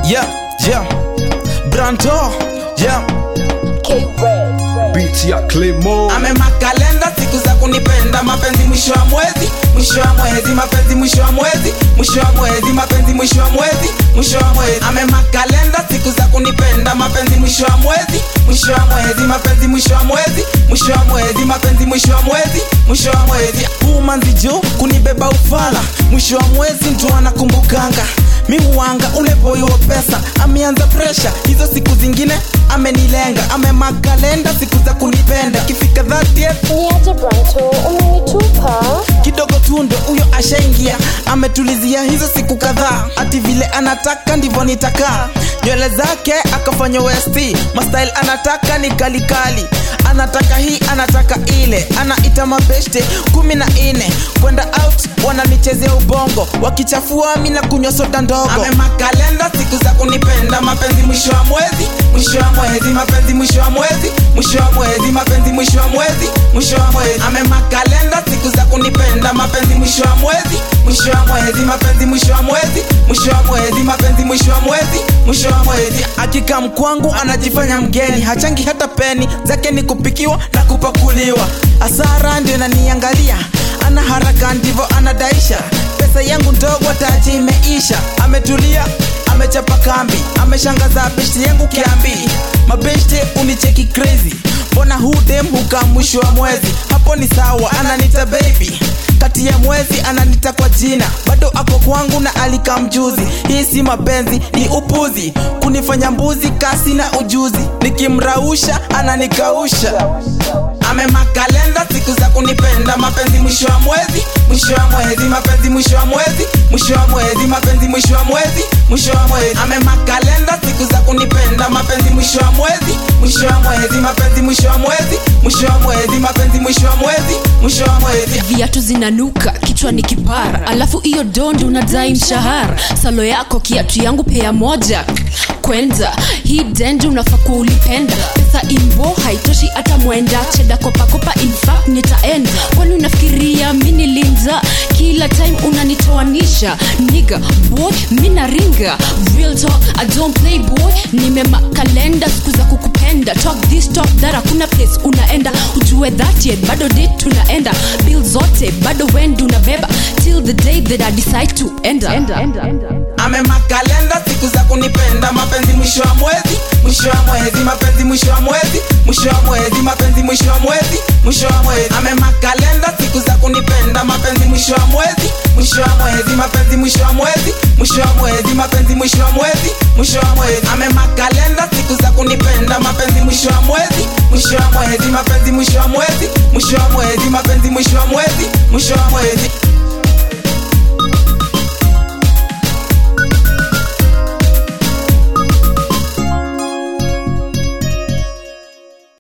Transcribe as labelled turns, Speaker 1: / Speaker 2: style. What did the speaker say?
Speaker 1: yeah, yeah. Branto, yeah.
Speaker 2: Beat ya Clemo
Speaker 1: amemakalenda siku za kunipenda mapenzi mwisho wa mwezi mwisho wa mwezi mapenzi mwisho wa mwezi mwisho wa mwezi mapenzi mwisho wa mwezi mwisho wa mwezi amemakalenda siku za kunipenda mapenzi mwisho wa mwezi mwisho wa mwezi mapenzi mwisho wa mwezi mwisho wa mwezi mapenzi mwisho wa mwezi mwisho wa mwezi umanzi juu kunibeba ufala mwisho wa mwezi mtu anakumbukanga mi huanga ule boy wa pesa ameanza presha hizo siku zingine amenilenga amemakalenda siku za kunipenda kifika 30th
Speaker 3: Niaje Branto, umenitupa?
Speaker 1: kidogo tu ndo huyo ashaingia ametulizia hizo siku kadhaa ati vile anataka ndivyo nitakaa nywele zake akafanya west mastyle anataka ni kalikali anataka hii anataka ile anaita mabeshte kumi na nne kwenda out wananichezea ubongo wakichafua mi na kunywa soda ndogo amemakalenda siku za kunipenda mapenzi mwisho wa mwezi mwisho wa mwezi mapenzi mwisho wa mwezi mwisho wa mwezi mapenzi mwisho wa mwezi mwisho wa mwezi amemakalenda siku za kunipenda mapenzi mwisho wa mwezi mwisho wa mwezi mapenzi mwisho wa mwezi mwisho wa mwezi mapenzi mwisho wa mwezi mwisho wa mwezi akika mkwangu anajifanya mgeni hachangi hata peni zake ni kupikiwa na kupakuliwa asara ndio naniangalia ana haraka ndivyo anadaisha pesa yangu ndogo taji imeisha ametulia amechapa kambi ameshangaza beshti yangu kiambi mabeshte unicheki crazy mbona hudem hukaa mwisho wa mwezi hapo ni sawa ananita baby kati ya mwezi ananita kwa jina bado ako kwangu na alika mjuzi hii si mapenzi ni upuzi kunifanya mbuzi kasi na ujuzi nikimrausha ananikausha amemakalenda siku za kunipenda mapenzi mwisho wa mwezi mwisho wa mwezi mapenzi mwisho wa mwezi mwisho wa mwezi mapenzi mwisho wa mwezi mwisho wa mwezi amemakalenda siku za kunipenda mapenzi mwisho wa mwezi mwisho wa mwezi mapenzi mwisho wa mwezi mwisho wa mwezi mapenzi mwisho wa mwezi mwisho wa mwezi
Speaker 4: viatu zinanuka kichwa ni kipara alafu hiyo dondi unadai mshahara salo yako kiatu yangu pea moja kwenza hii dendi unafaa kuwa ulipenda pesa imbo haitoshi hata mwenda cheda kopakopa infact nitaenda kwani unafikiria mi nilinza kila time unanitoanisha niga boy mi naringa real talk i don't play boy nimema kalenda siku za kukupenda talk this talk that hakuna place unaenda ujue that yet bado date tunaenda bill zote bado wendi unabeba till the day that i decide to enda, enda, enda, enda.
Speaker 1: amemakalenda siku za kunipenda mapenzi mwisho wa mwezi mwisho wa mwezi mapenzi mwisho wa mwezi mwisho wa mwezi mapenzi mwisho wa mwezi mwisho wa mwezi amemakalenda siku za kunipenda mapenzi mwisho wa mwezi mwisho wa mwezi mapenzi mwisho wa mwezi mwisho wa mwezi mapenzi mwisho wa mwezi mwisho wa mwezi amemakalenda siku za kunipenda mapenzi mwisho wa mwezi mwisho wa mwezi mapenzi mwisho wa mwezi mwisho wa mwezi mapenzi mwisho wa mwezi mwisho wa mwezi